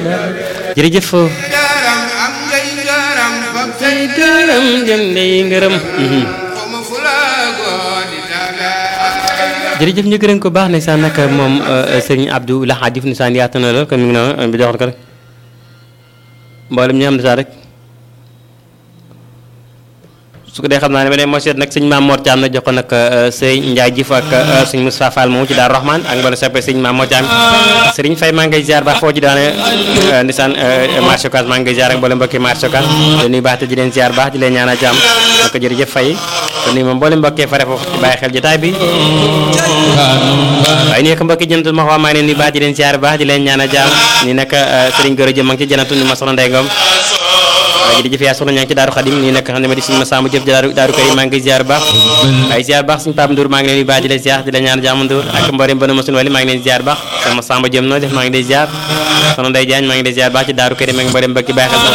jërëjëf garam am ngay garam fab say gërëm jëndee ngërëm xoma fulagoo di daga jërëjëf ñu gërëm ko baax ne sax nag moom sëriñ Abdou Lahad Diouf ni saan yaatu na lool kon mi ngi noonu bi joxal ko rek mboolem ñu am ne sax rek su ko dee xam naa ne ma ne moo seet nag sëñ Maam Mor Thiam na jox ko nag sëñ Ndiaye Diouf ak sëñ Moustapha Fall moomu ci Daaru Rahman ak mboolem soppe sëñ Maam Mor Thiam sëriñ Faye maa ngi ngay ziar baax foo ci daane ndisaan marché Ocass maa ngi ngay ziar ak mboolem mbokki marché Ocass di nuyu baax te di leen ziar baax di leen ñaanal jàmm naka jërëjëf Faye te nuyu moom mboolem mbokkee fare foofu ci bàyyi xel jotaay bi waaye nii nag mbokki jënatu ma xaw maa ngi leen di baax di leen ziar baax di leen ñaanal jàmm nii nag sëriñ Goro Jëm ma ngi ci jënatu ni ma soxna Ndey Ngom waaye jërëjëf yaa soxna ñaa ngi ci daaru xadim nii nag xam ne ma di suñu ma sàmm jëf daaru daaru kër yi maa ngi ziar baax waaye ziar baax suñu Pape Ndour maa ngi leen di baax di leen ziar di leen ñaan jàmm Ndour ak mboolem bana ma suñu wali maa ngi leen di ziar baax sama sàmm jëm noo def maa ngi lay ziar soxna Ndey Jaañ maa ngi lay ziar baax ci daaru kër yi maa ngi mboolem mbokki bàyyi xel